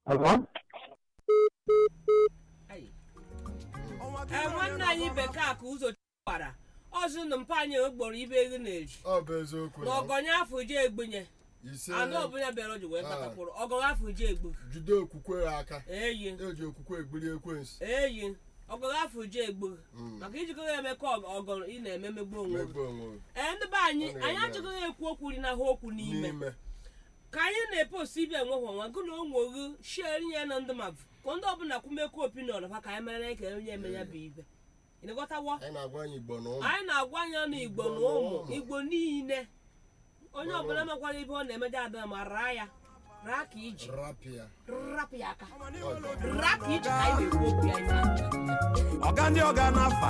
Hello? ee nwanne anyị bekee ka ụzọ gbara ọzụ na mpa anyị gboro ibe ego na-eri ọ bụ eziokwu na na ọgọnye afọ je egbenye ise anụ ọbụla bịara o ji wee kpatakwụrụ ọgọnye afọ je egbu jide okwukwe ya aka eyi eji okwukwe egbiri ekwensu eyi ọgọnye afọ je egbu maka ijikọ ya eme ka ọgọ ị na-eme megbu onwe gị megbe onwe gị ee ndị be anyị Ọ na-eme anyị ya. achọghị ekwu okwu ri na ha okwu n'ime n'ime ka anyị na-epost ibe enwe nwa gụ na onweghi sheri ya na ndị mmadụ ka ndị ọbụla kwumekwu opinion ha ka anyị mara na ka onye eme ya bụ ibe ịnịghọtawo anyị na-agwa anyị igbo na ụmụ anyị na-agwa anya na igbo na ụmụ igbo niile onye ọbụla makwara ibe ọ na-eme ada ma raa ya raa ka iji rapịa rapụ ya aka raa ka iji ka anyị na-ekwu okwu ya ife a. ọga ndị ọga n'afa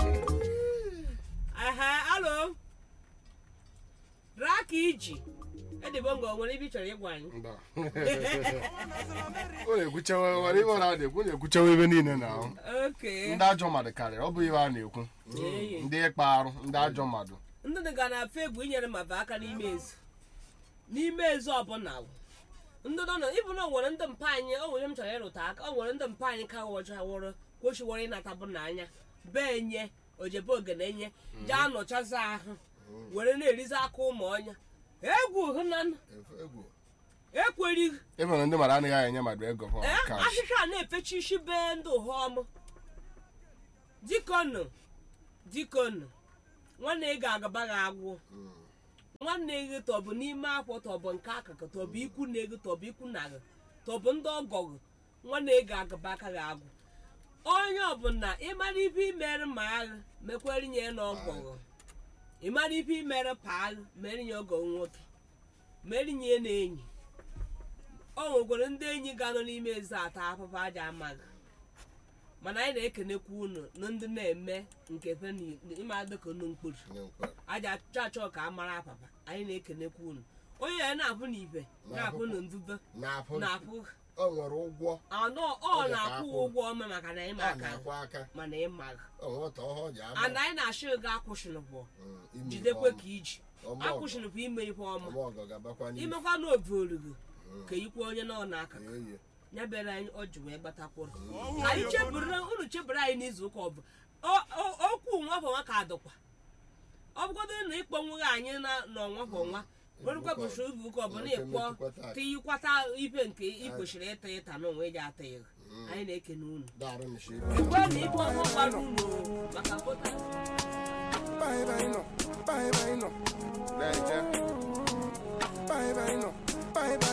ehe alo raa ka iji edibo nga o nwere ibe ị chọrọ ịgwa anyị mba ọ na-ekwuchewe nwere ibe ọ na-adịkwu na-ekwuchewe ebe niile na ahụ oke ndị ajọ mmadụ karịrị ọ bụ ihe a na-ekwu Eyi. ndị ịkpa arụ ndị ajọ mmadụ ndị dị ga na-afe egwu inyere mmadụ aka n'ime ezu n'ime ezu ọbụla wụ. ndị nọ na ịbụ na o nwere ndị mpa anyị o nwere m chọrọ ịrụta aka o nwere ndị mpa anyị ka wọchawụrụ kwesịwara ịnatabụ n'anya bee nye ojebe ogene nye jee nọchazi ahụ were na-erizi aka ụmụ ọnya egwu hụnanụ egwu ekwerighị ịbụ na ndị mmadụ anaghị enye mmadụ ego fọ ee kash ahịhịa a na-efechi isi bee ndị ụhọm dikonu dikonu nwanne ị ga-agaba gị agwụ nwanne gị tọbụ n'ime akwụ tọbụ nke akụkụ tọbụ ikwu na ego tọbụ ikwu na gị tọbụ ndị ọgọ gị nwanne ị ga-agaba aka gị agwụ onye ọbụla ịmara ibe imere ma agha mekwere nye na ọgọ gị ịmara ibe imere pa agha mere nye ọgọ nwoke mere nye na enyi o nwekwara ndị enyi ga-anọ n'ime ezi ata afụfụ aja amaghị mana anyị na-ekenekwa unu na ndị na-eme nke fe ịma dịka unu mkpụrụ aja achọ achọ ka a mara apapa anyị na-ekenekwa unu onye ya na-apụ n'ibe na-apụ na nzuzo na-afụ na-apụ o nwere ụgwọ anọ ọ Ọ dị ka na-akwụ akwụ. ụgwọ ọma maka na ịma a aka na-akwụ aka mana ịmaghị o nwere otu ọhụụ ji ama ana anyị na-achọ ego akwụsịnụpụ Mm, ime jidekwe ife ka iji ọma. akwụsịnụpụ ime ife ọma ọma ọgọ gabakwa n'ihu imekwa na ovuorugo ka ikwe onye nọ n'aka Eyi. ya bịara anyị ọ ji wee gbatakwụrụ ka anyị cheburu unu cheburu anyị n'izu ụka ọ bụ o- o- okwu nwa bụ nwa ka adịkwa ọ bụgodo na ịkpọ nweghị anyị na n'ọnwa bụ nwa werukwa bụchi oge ụka ọ bụ na ịkpọ tịyikwata ibe nke ị kwesịrị ịta ịta n'onwe gị ataghị anyị na-ekene unu daarụ nshi ekwe na ibe ọma gbara unu o, maka pụta Bye bye no, bye bye no. Bye bye no, bye bye.